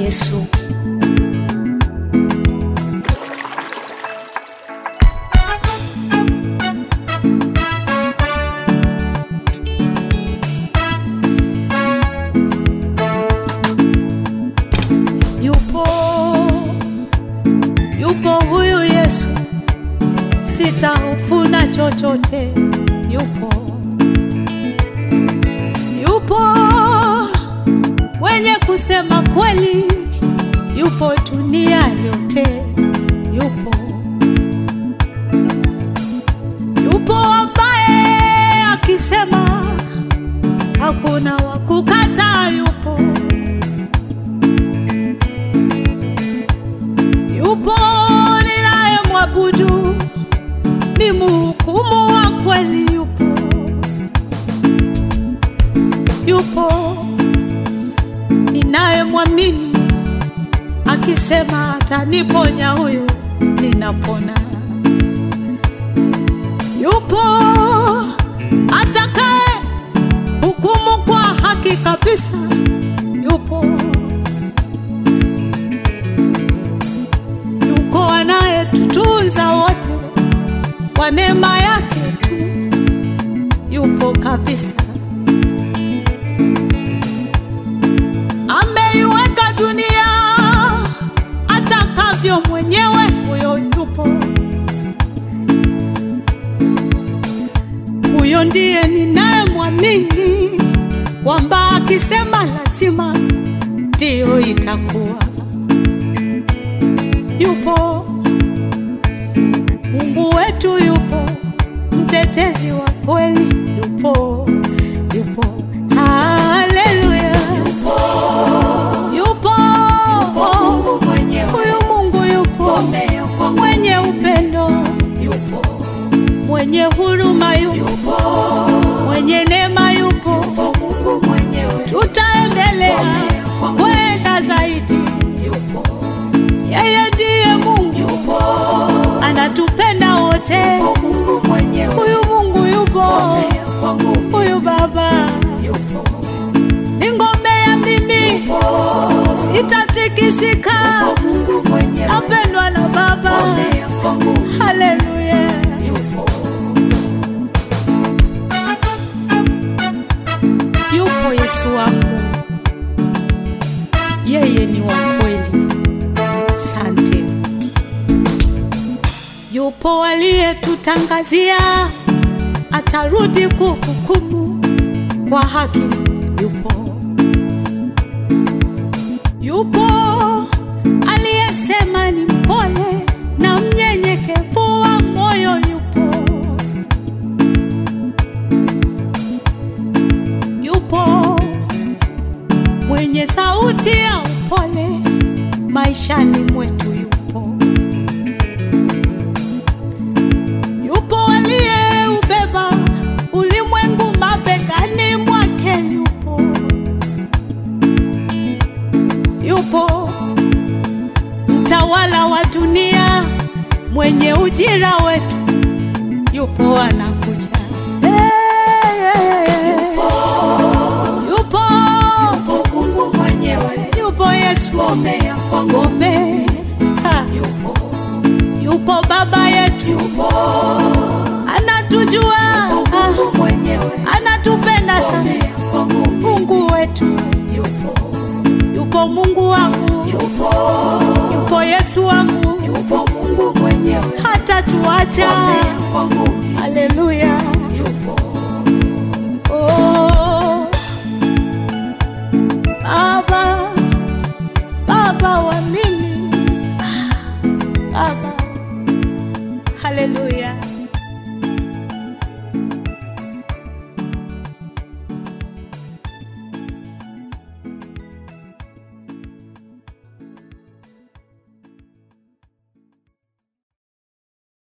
Yesu. Yupo, yupo huyu Yesu, sitahofu na chochote. Yupo, yupo wenye kusema kweli, yupo dunia yote, yupo, yupo ambaye akisema hakuna wa kukataa, yupo yupo ninayemwabudu, ni mhukumu wa kweli, yupo yupo ninayemwamini, akisema ataniponya, huyu ninapona. Yupo atakaye hukumu kwa haki kabisa, yupo yuko anayetutunza wote kwa neema yake tu, yupo kabisa. Ameiweka dunia atakavyo mwenyewe, huyo yupo. Huyo ndiye ninayemwamini kwamba akisema lazima ndiyo itakuwa yupo Mungu wetu yupo, mtetezi wa kweli yupo, yupo, haleluya, yupo, yupo, Mungu mwenyewe huyu Mungu yupo, Ngome kwa mwenye upendo, yupo, mwenye huruma yupo, yupo, mwenye neema yupo, yupo Mungu mwenyewe tutaendelea kwenda zaidi. yupo, Yeye ndiye Mungu, yupo, anatupenda wote. yupo Mungu mwenyewe Huyu Mungu yupo, ngome kwangu huyu Baba yupo, ni ngome ya mimi, yupo, sitatikisika, yupo Mungu mwenyewe napendwa na Baba. ngome kwangu Haleluya, yupo, yupo Yesu wangu, yeye ni wa kweli. Sante, yupo aliyetutangazia atarudi kuhukumu kwa haki. Yupo, yupo aliyesema ni mpole na mnyenyekevu wa moyo. Yupo, yupo mwenye sauti ya upole maishani mwetu. Yupo, yupo aliyeubeba ulimwengu mabegani mwake. Yupo, yupo mtawala wa dunia mwenye ujira wetu. Yupo anakuja. Hey, hey, hey. Yupo, yupo Mungu mwenyewe yupo Yesu ngome kwangu ngome. Ha, yupo, Yupo baba yetu yupo, anatujua, ah, Mungu mwenyewe anatupenda sana. ngome kwangu Mungu wetu yupo, yupo, Mungu wangu yupo, yupo, Yesu wangu yupo Mungu mwenyewe hata tuacha. ngome kwangu Haleluya, yupo,